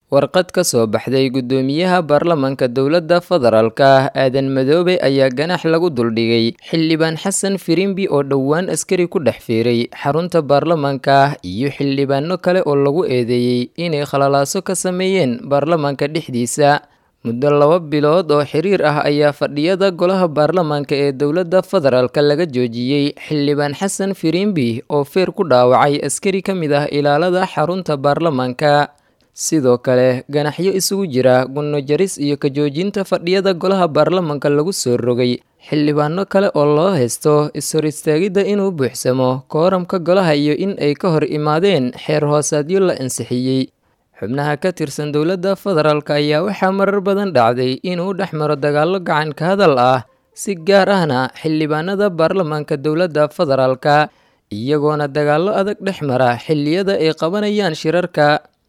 warqad ka soo baxday guddoomiyaha baarlamanka dowladda federaalka aadan madoobe ayaa ganax lagu duldhigay xildhibaan xasan firimbi oo dhowaan askari ku dhex fiiray xarunta baarlamanka iyo xildhibaano kale oo lagu eedeeyey inay khalalaaso ka sameeyeen baarlamanka dhexdiisa muddo laba bilood oo xiriir ah ayaa fadhiyada golaha baarlamanka ee dowladda federaalka laga joojiyey xildhibaan xasan firimbi oo feer ku dhaawacay askari ka mid ah ilaalada xarunta baarlamanka sidoo kale ganaxyo isugu jira gunno jaris iyo ka joojinta fadhiyada golaha baarlamanka lagu soo rogay xildhibaano kale oo loo haysto is-hor istaagidda inuu buuxsamo kooramka golaha iyo in ay ka hor imaadeen xeer hoosaadyo la ansixiyey xubnaha ka tirsan dowladda federaalk ayaa waxaa marar badan dhacday inuu dhex maro dagaallo gacan ka hadal ah si gaar ahna xildhibaanada baarlamanka dowladda federaalka iyagoona dagaallo adag dhex mara xilliyada ay qabanayaan shirarka